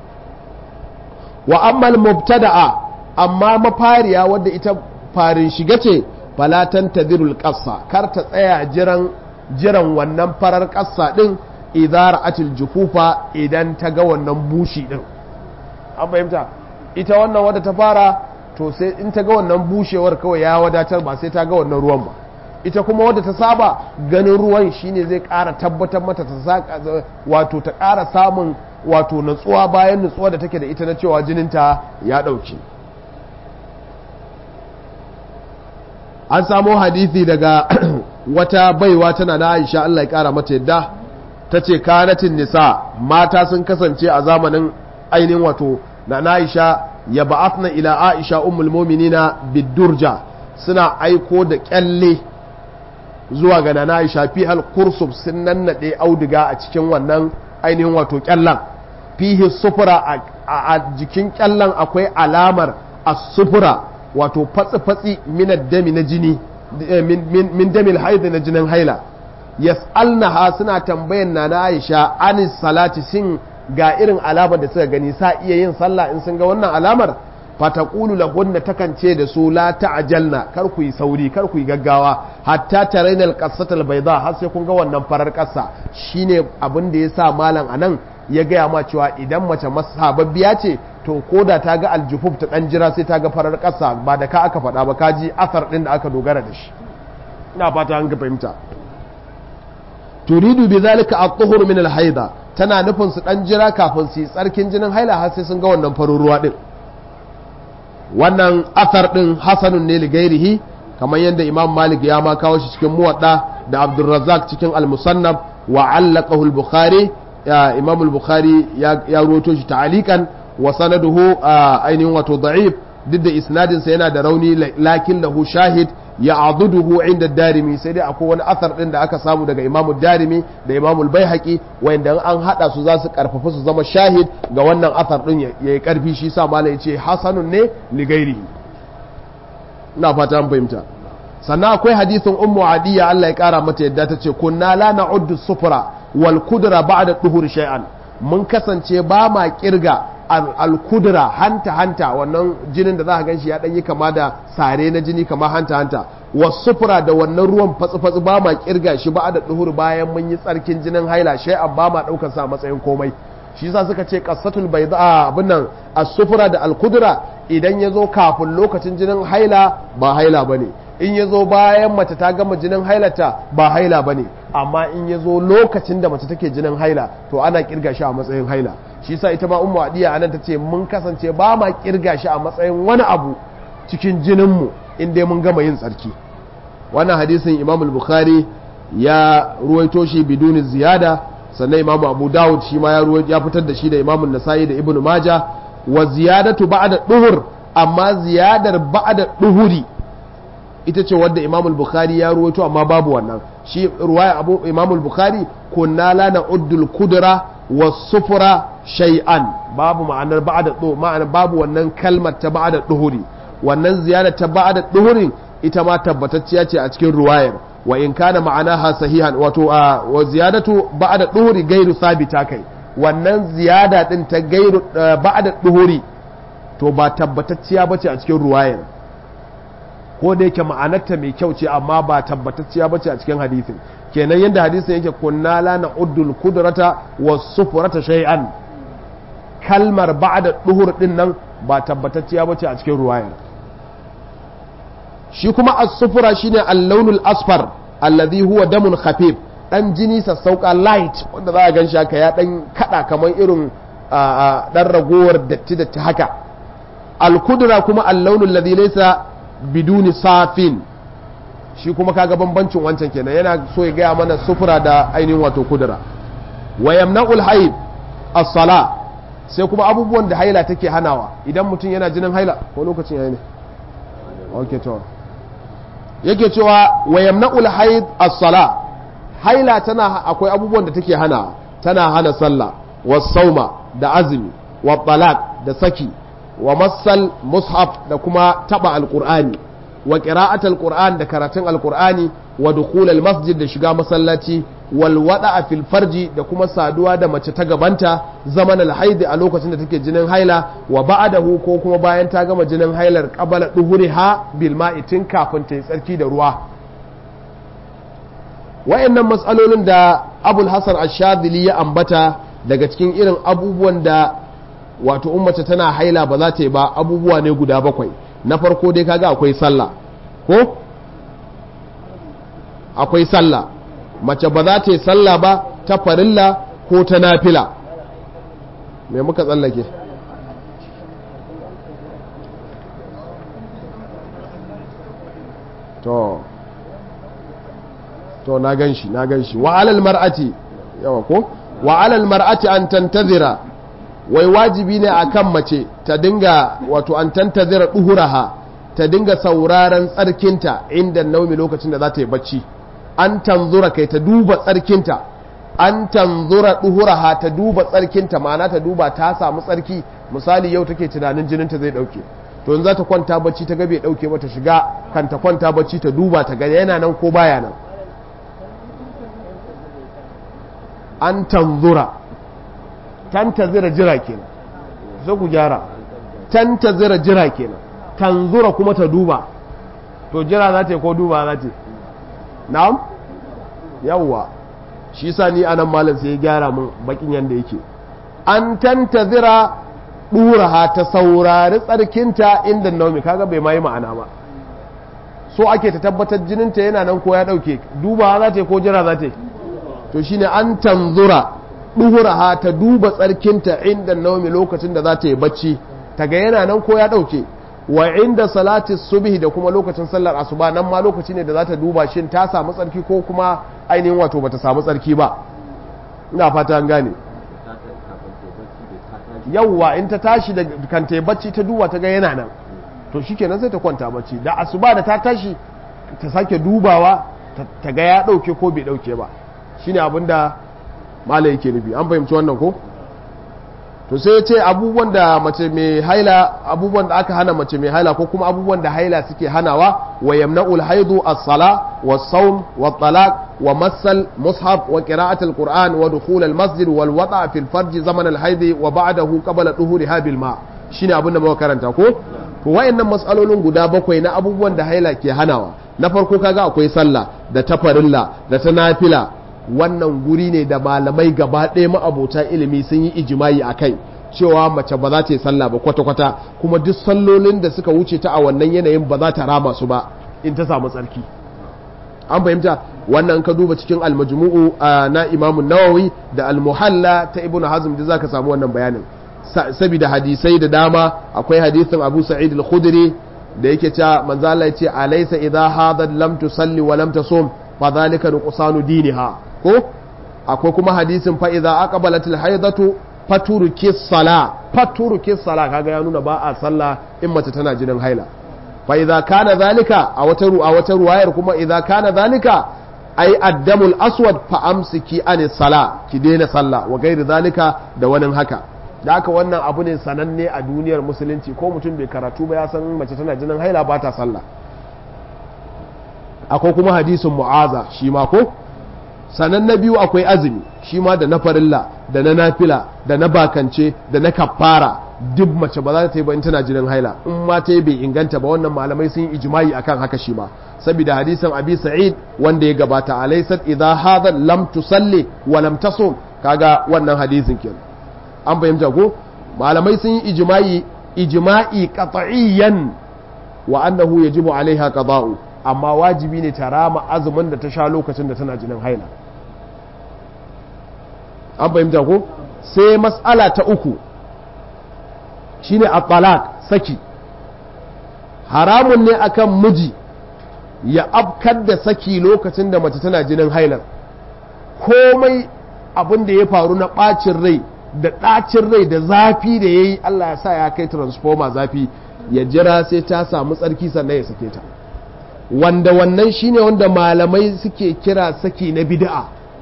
wa ammal mubtada'a amma mafariya wadda ita farin shiga ce falatan tadirul qassa kar ta tsaya jiran jiran wannan farar ƙasa ɗin idara atil jufufa idan ta ga wannan bushi ɗin an fahimta ita wannan wadda ta fara to sai in ta ga wannan bushewar kawai ya wadatar ba sai ta ga wannan ruwan ba ita kuma wadda ta saba ganin ruwan shine zai ƙara tabbatar mata ta saka wato ta ƙara samun wato natsuwa bayan natsuwa da take da ita na cewa jininta ya ɗauke an samo hadisi daga wata baiwa tana na Aisha Allah ya kara mata yadda ta ce kanatin nisa mata sun kasance a zamanin ainihin wato na Aisha ya ba'athna ila Aisha ummul mu'minina bidurja suna aiko da kyalle zuwa ga nana Aisha fi hal kursub sun nannade auduga a cikin wannan ainihin wato kyallan fihi sufura a jikin kyallan akwai alamar as-sufura wato fatsi-fatsi min dami na jini min damil haid na jinin haila yas'alnaha suna tambayan nana Aisha anis salati sin ga irin alamar da suka gani sa iya yin sallah in sun ga wannan alamar fataqulu lahunna takan ce da su la ta'jalna kar ku yi sauri kar ku yi gaggawa hatta taraina al-qassata al-bayda har sai kun ga wannan farar kassa shine abin da yasa malam anan ya gaya ma cewa idan mace masababbiya ce to koda ta ga aljufuf ta dan jira sai ta ga farar kassa ba da ka aka faɗa ba ka ji asar din da aka dogara da shi ina fata an ga fahimta turidu bi zalika at-tuhur min al-haida tana nufin su dan jira kafin su yi tsarkin jinin haila har sai sun ga wannan farin ruwa din wannan athar din hasanun ne li gairihi kamar yadda imam malik ya ma kawo shi cikin muwadda da abdurrazzaq cikin al-musannaf wa allaqahu al-bukhari imam al-bukhari ya ruwato shi ta'alikan wa sanaduhu ainihin wato da'if duk da isnadin sa yana da rauni lakin lahu shahid ya aduduhu inda darimi sai dai akwai wani athar din da aka samu daga imamu darimi da imamu al-baihaqi wanda an hada su za su karfafa su zama shahid ga wannan athar din yayi karfi shi sa malai yace hasanun ne li gairihi ina fata an fahimta sannan akwai hadisin ummu adiya Allah ya kara mata yadda ta ce kunna la na'uddu sufra wal kudra ba'da duhur shay'an mun kasance ba ma kirga al-kudra hanta hanta wannan jinin da za ka ganshi ya dan yi kama da sare na jini kama hanta hanta wasufura da wannan ruwan fatsi fatsi ba ma kirga shi ba da duhur bayan mun yi tsarkin jinin haila shay'an ba ma daukar sa matsayin komai shi yasa suka ce qassatul bayda abin nan as-sufra da al-kudra idan ya zo kafin lokacin jinin haila ba haila bane in ya zo bayan mace ta gama jinin hailata ba haila ba ne amma in ya zo lokacin da mace take jinin haila to ana kirga shi a matsayin haila shi sa ita ma ummu adiya anan ta ce mun kasance ba ma kirga shi a matsayin wani abu cikin jininmu in dai mun gama yin tsarki wannan hadisin imam bukhari ya ruwaito shi biduni ziyada sannan imam abu dawud shi ma ya fitar da shi da imam nasa'i da ibnu maja wa ziyadatu ba'da duhur amma ziyadar ba'da duhuri ita ce wadda imam bukhari ya ruwaito amma babu wannan shi ruwaya abu imam bukhari kunna la na'uddul kudra was-sufra shay'an babu ma'anar ba'da du ma'ana babu wannan kalmar ta ba'da duhuri wannan ziyada ta ba'da duhuri ita ma tabbatacciya ce a cikin ruwayar wa in kana ma'anaha sahihan wato wa ziyadatu ba'da duhuri gairu sabita kai wannan ziyada din ta gairu ba'da duhuri to ba tabbatacciya bace a cikin ruwayar ko da yake ma'anarta mai kyau ce amma ba tabbatacciya ba ce a cikin hadisin kenan yadda hadisin yake kunna la na'uddul kudrata was sufrata shay'an kalmar ba'da duhur din nan ba tabbatacciya ba ce a cikin ruwayar shi kuma as-sufra shine al-launul asfar alladhi huwa damun khafif dan jini sassauka light wanda za a gan haka ya dan kada kamar irin dan ragowar datti datti haka al-kudra kuma al-launul ladhi laysa biduni safin shi kuma kaga bambancin wancan kenan yana so ya gaya mana sufura da ainihin wato kudura wa yamna'ul haid as-sala sai kuma abubuwan da haila take hanawa idan mutum yana jinin haila ko lokacin yayi ne okay to yake cewa wa yamna'ul haid as-sala haila tana akwai abubuwan da take hana tana hana sallah was sauma da azumi wa talaq da saki wa masal mushaf da kuma taba alqur'ani wa qira'atul qur'an da karatun alqur'ani wa dukhul masjid da shiga masallaci wal wada'a fil farji da kuma saduwa da mace ta gabanta zaman alhaidi a lokacin da take jinin haila wa ba'dahu ko kuma bayan ta gama jinin hailar qabala duhuriha bil ma'i tun kafin ta yi tsarki da ruwa wayannan matsalolin da abul hasan ash-shadhili ya ambata daga cikin irin abubuwan da wato ummata tana haila ba za ta yi ba abubuwa ne guda bakwai na farko dai kaga akwai sallah ko akwai sallah mace ba za ta yi sallah ba ta farilla ko ta nafila me muka tsallake to to na gan shi na gan shi wa alal mar'ati yawa ko wa alal mar'ati an tantazira wai wajibi ne akan mace ta dinga wato an tantazira duhuraha ta dinga sauraron tsarkinta inda naumi lokacin da za ta yi bacci an tanzura kai ta duba tsarkinta an tanzura duhuraha ta duba tsarkinta ma'ana ta duba ta samu tsarki misali yau take tunanin jininta zai dauke to in za ta kwanta bacci ta ga bai dauke ba ta shiga kan ta kwanta bacci ta duba ta ga yana nan ko baya nan an tanzura tantazira jira kenan sai ku gyara tantazira jira kenan tanzura kuma ta duba to jira za ta yi ko duba za ta yi na'am yawwa shi sa ni anan malam sai ya gyara mun bakin yanda yake an tantazira duraha ta saurari tsarkinta inda naumi kaga bai ma yi ma'ana ba so ake ta tabbatar jininta yana nan ko ya dauke duba za ta yi ko jira za ta yi to shine an tanzura duhuraha ta duba tsarkinta inda naumi lokacin da za ta yi bacci ta ga yana nan ko ya dauke wa inda salati subhi da kuma lokacin sallar asuba nan ma lokaci ne da za ta duba shin ta samu tsarki ko kuma ainihin wato bata samu tsarki ba ina fata an gane yawwa in ta tashi da kan ta bacci ta duba ta ga yana nan to shikenan sai ta kwanta bacci da asuba da ta tashi ta sake dubawa ta ga ya dauke ko bai dauke ba shine abinda malai yake nufi an fahimci wannan ko to sai ya ce abubuwan da mace mai haila abubuwan da aka hana mace mai haila ko kuma abubuwan da haila suke hanawa wa yamna'ul haidu as-sala was-sawm wat-talaq wa masal mushaf wa qira'at al-qur'an wa dukhul al-masjid wal wata' fi al-farj zaman al-haid wa ba'dahu qabla duhuriha bil ma shine abin da muka karanta ko to wayannan mas'alolin guda bakwai na abubuwan da haila ke hanawa na farko kaga akwai sallah da tafarilla da ta nafila wannan guri ne da malamai gaba ɗaya ma'abota ilimi sun yi ijimai a kai cewa mace ba za ta yi sallah ba kwata-kwata kuma duk sallolin da suka wuce ta a wannan yanayin ba za ta rama su ba in ta samu tsarki an fahimta wannan ka duba cikin almajmu'u na imamun nawawi da almuhalla ta ibnu hazm da zaka samu wannan bayanin saboda hadisai da dama akwai hadisin abu sa'id al-khudri da yake cewa manzo Allah ya ce alaysa idha hadat lam tusalli wa lam tasum fa dhalika nuqsanu diniha ko akwai kuma hadisin fa idza aqbalatil haidatu faturuki sala faturuki sala kaga ya nuna ba a sallah in mace tana jinin haila fa idza kana zalika a wata a wata ruwayar kuma idza kana zalika ai addamul aswad fa amsiki an sala ki daina sallah wa gairi zalika da wani haka da haka wannan abu ne sananne a duniyar musulunci ko mutum bai karatu ba ya san mace tana jinin haila ba ta sallah akwai kuma hadisin mu'aza shi ma ko sannan na biyu akwai azumi shi ma da na farilla da na nafila da na bakance da na kafara duk mace ba za ta yi ba in tana jinin haila in ma ta yi bai inganta ba wannan malamai sun yi ijma'i akan haka shi ma saboda hadisin abi sa'id wanda ya gabata alaysat idha hadha lam tusalli wa lam tasum kaga wannan hadisin kenan an fahimta ko malamai sun yi ijma'i ijma'i qat'iyyan wa annahu yajibu alaiha qada'u amma wajibi ne ta rama azumin da ta sha lokacin da tana jinin haila an fahimta ko sai matsala ta uku shine at-talaq saki haramun ne akan miji ya afkar da saki lokacin da mace tana jinin hailar komai abin da ya faru na ɓacin rai da ɗacin rai da zafi da ya yi Allah ya sa ya kai transformer zafi ya jira sai ta samu tsarki sannan ya sake ta wanda wannan shine wanda malamai suke kira saki na bid'a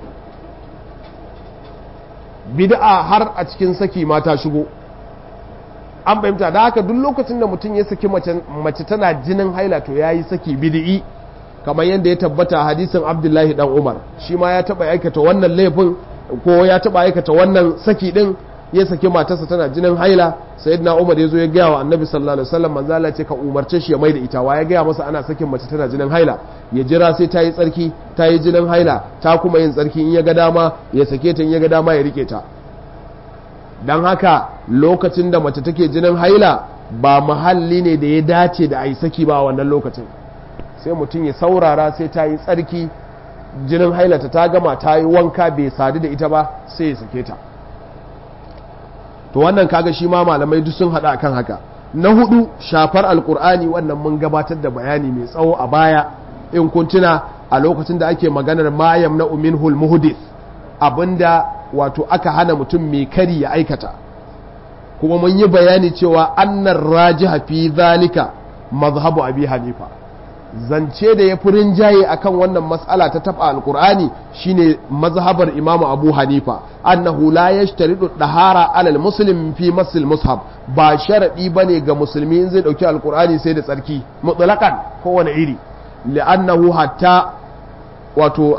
bid'a har a cikin saki mata shigo an fahimta da haka duk lokacin da mutum ya saki mace tana jinin haila to yayi saki bid'i kamar yadda ya tabbata hadisin Abdullahi dan Umar shi ma ya taba aikata wannan laifin ko ya taba aikata wannan saki din ya saki matarsa tana jinin haila sayyidina Umar ya zo ya gaya wa Annabi sallallahu alaihi wasallam manzo Allah ce ka umarce shi ya maida ita wa ya gaya masa ana sakin mace tana jinin haila ya jira sai ta yi tsarki ta yi jinin haila ta kuma yin tsarki in ya ga dama ya sake ta in ya ga dama ya rike ta dan haka lokacin da mace take jinin haila ba mahalli ne da ya dace da a yi saki ba a wannan lokacin sai mutum ya saurara sai ta yi tsarki jinin hailata ta gama ta yi wanka bai sadu da ita ba sai ya sake ta to wannan kaga shi ma malamai duk sun haɗa kan haka na hudu shafar alkur'ani wannan mun gabatar da bayani mai tsawo a baya in kun tuna a lokacin da ake maganar mayam na uminhul muhdith abinda wato aka hana mutum mai kari ya aikata kuma mun yi bayani cewa annar rajiha fi zalika mazhabu abi hanifa zance da ya fi rinjaye akan wannan mas'ala ta taba alkur'ani shine mazhabar imamu abu hanifa annahu la yashtaridu dahara alal muslim fi masil mushaf ba sharadi bane ga musulmi in zai dauki alkur'ani sai da tsarki mutlaqan kowane iri li'annahu hatta wato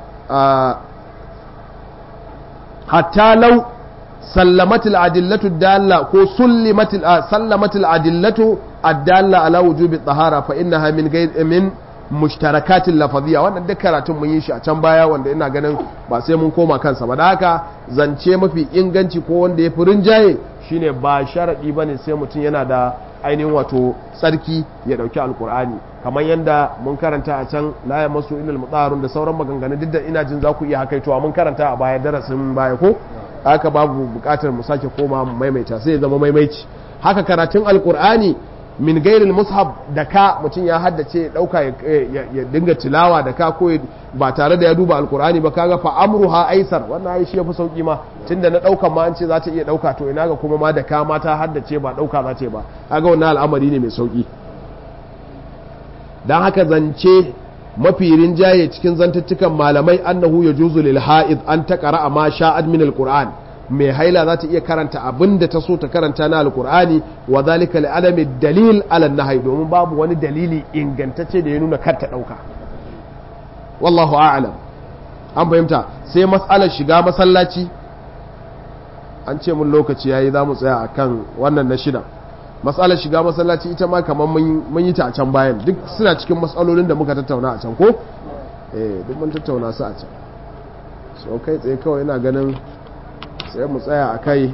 hatta law sallamatil adillatu dalla ko sullimatil sallamatil adillatu addalla ala wujubi tahara fa innaha min min mushtarakatin lafaziyya wannan duk karatun mun yi shi a can baya wanda ina ganin ba sai mun koma kansa ba da haka zance mafi inganci ko wanda ya fi rinjaye shine ba sharadi bane sai mutum yana da ainihin wato tsarki ya dauki alkur'ani kamar yadda mun karanta a can la ya masu ilal mutsarun da sauran maganganu duk da ina jin za ku iya hakaitowa mun karanta a baya darasin baya ko haka babu bukatar mu sake koma maimaita sai ya zama maimaici haka karatun alkur'ani min gairil mushaf da ka mutum ya haddace dauka ya dinga tilawa da ka ko ba tare da ya duba alkur'ani ba kaga fa amruha aisar wannan ai shi yafi sauki ma tunda na daukan ma an ce za ta iya dauka to ina ga kuma ma da ka ma ta haddace ba dauka za ta ba kaga wannan al'amari ne mai sauki dan haka zance mafi rinjaye cikin zantuttukan malamai annahu yajuzu lil ha'id an taqra ma sha'ad min alqur'an mai haila za ta iya karanta abin da ta so ta karanta na alkur'ani wa zalika li alami dalil ala nahyi domin babu wani dalili ingantacce da ya nuna kar ta dauka wallahu a'lam an fahimta sai mas'alar shiga masallaci an ce mun lokaci yayi za mu tsaya akan wannan na shida mas'alar shiga masallaci ita ma kamar mun yi ta a can bayan duk suna cikin matsalolin da muka tattauna a can ko eh duk mun tattauna su a can so kai tsaye kawai ina ganin sai mu tsaya a kai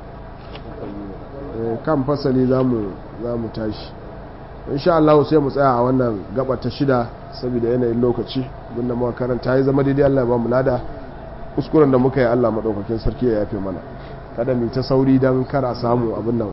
kan fasali za mu tashi insha Allah sai mu tsaya a wannan gaba ta shida saboda yanayin lokaci abinda muka karanta ya zama daidai Allah ya ba mu lada kuskuren da muka yi Allah madaukakin sarki ya yafe mana kada mu ta sauri dan kar a samu abin nan